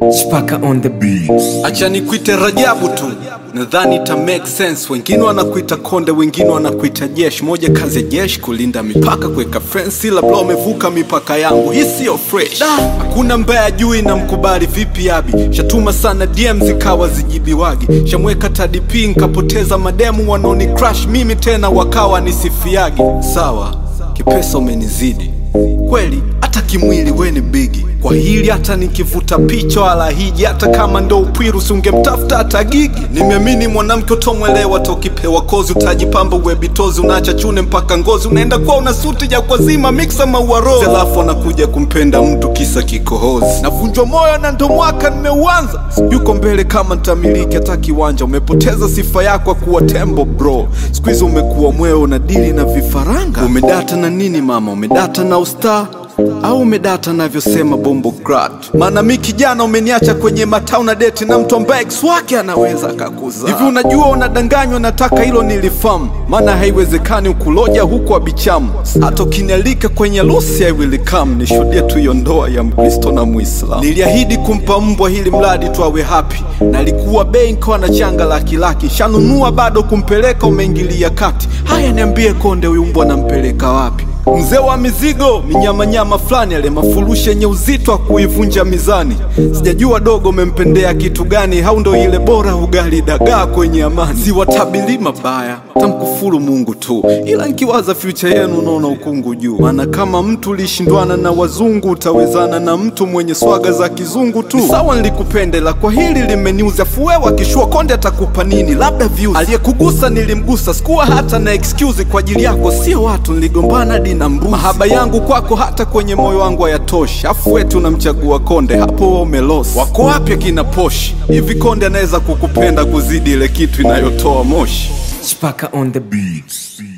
Chipaka on the beats. Acha nikuite Rajabu tu, nadhani ita make sense. Wengine wanakuita konde, wengine wanakuita jeshi. Moja kazi ya jeshi kulinda mipaka, kuweka fence, labda umevuka mipaka yangu. Hii siyo fresh, Da, hakuna mbaya juu na mkubali vipi abi. Shatuma sana DM zikawa zijibiwagi, shamweka TDP nkapoteza mademu wanaoni crush mimi tena wakawa nisifiagi. Sawa, kipesa umenizidi kweli, hata kimwili we ni bigi kwa hili hata nikivuta picha wala hiji, hata kama ndo upwiru ungemtafuta hata gigi. Nimeamini mwanamke utomwelewa tokipewa kozi, utajipamba uwebitozi, unaacha chune mpaka ngozi, unaenda kwa una suti ya kwa zima miksa maua rose, alafu anakuja kumpenda mtu kisa kikohozi. Navunjwa moyo na ndo mwaka nimeuanza, yuko mbele kama ntamiliki hata kiwanja. Umepoteza sifa yako kuwa tembo bro, siku hizi umekuwa mweo na dili na vifaranga. Umedata na nini mama? Umedata na ustaa au umedata navyosema bombo grad? Maana mi kijana umeniacha kwenye matau na deti na mtu ambaye ex wake anaweza akakuza hivi. Unajua unadanganywa, nataka hilo nilifamu, maana haiwezekani ukuloja huku abichamu. Hata ukinialika kwenye harusi I will come, nishuhudie tu hiyo ndoa ya Mkristo na Muislamu. Niliahidi kumpa mbwa hili mradi tu awe happy, na alikuwa bei nkawa na changa laki laki, shanunua bado kumpeleka, umeingilia kati. Haya, niambie konde, huyu mbwa nampeleka wapi? Mzee wa mizigo minyamanyama fulani, ale mafurushi yenye uzito wa kuivunja mizani. Sijajua dogo umempendea kitu gani, au ndo ile bora ugali dagaa kwenye amani. Siwatabili mabaya, tamkufuru Mungu tu, ila nkiwaza future yenu naona ukungu juu. Maana kama mtu ulishindwana na wazungu, utawezana na mtu mwenye swaga za kizungu tu. Ni sawa nilikupendela kwa hili limeniuza, fuwewa akishua konde atakupa nini? Labda views. Aliyekugusa nilimgusa, sikuwa hata na excuse kwa ajili yako, sio watu niligombana hadi na mbuzi. Mahaba yangu kwako hata kwenye moyo wangu hayatoshi, afu wetu unamchagua konde, hapo wewe umelosi. Wako wapi akina poshi? Hivi konde anaweza kukupenda kuzidi ile kitu inayotoa moshi? Chipaka on the beats.